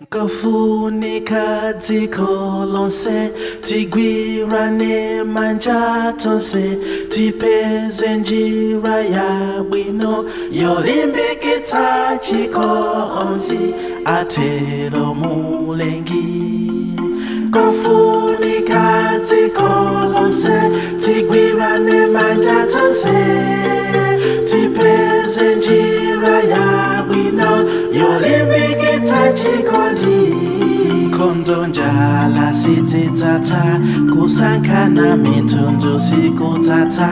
kofunika dziko lonse tigwirane manja tonse tipeze njira yabwino yolimbikitsa chikondi atero mulengi kofunika dziko lonse tigwirane manja tonse tipeze njira yabwino yolimbikitsa chikondi nkhondo njala sidzidzatsa kusankhana mitundu sikudzatsa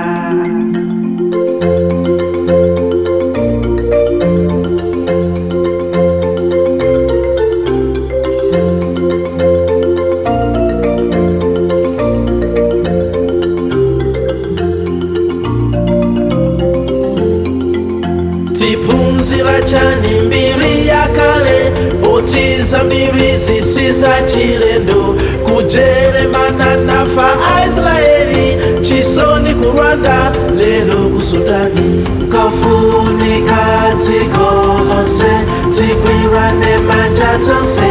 tiphunzira chani mbiri yakale potiza mbiri zisiza chilendo kujeremana nafa aisraeli chisoni ku rwanda lero ku sudani kofunika dziko lonse tigwirane manja tonse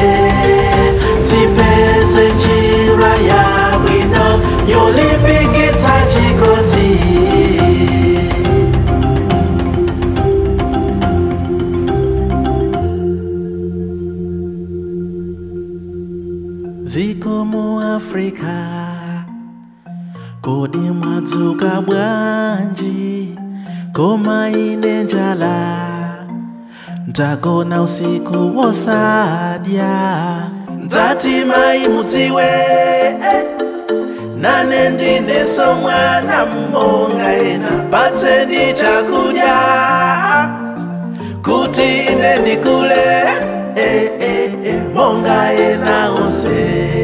tipeze njira yabwino yolimbikitsa chikondi ziko mu afrika kodi mwadzuka bwanji koma ine njala ndagona usiku wosadya ndati mai mudziwe eh, nane ndineso mwana mmonga ena patseni chakudya kuti ine ndikule eh, eh, eh, monga ena onse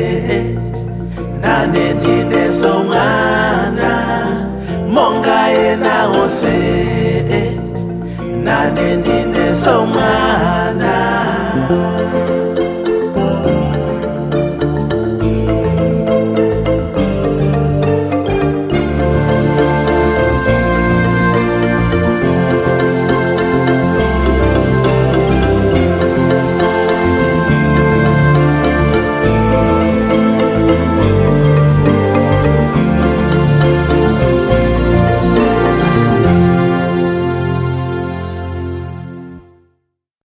nane ndineso mwana monga ena onse nane ndineso mwana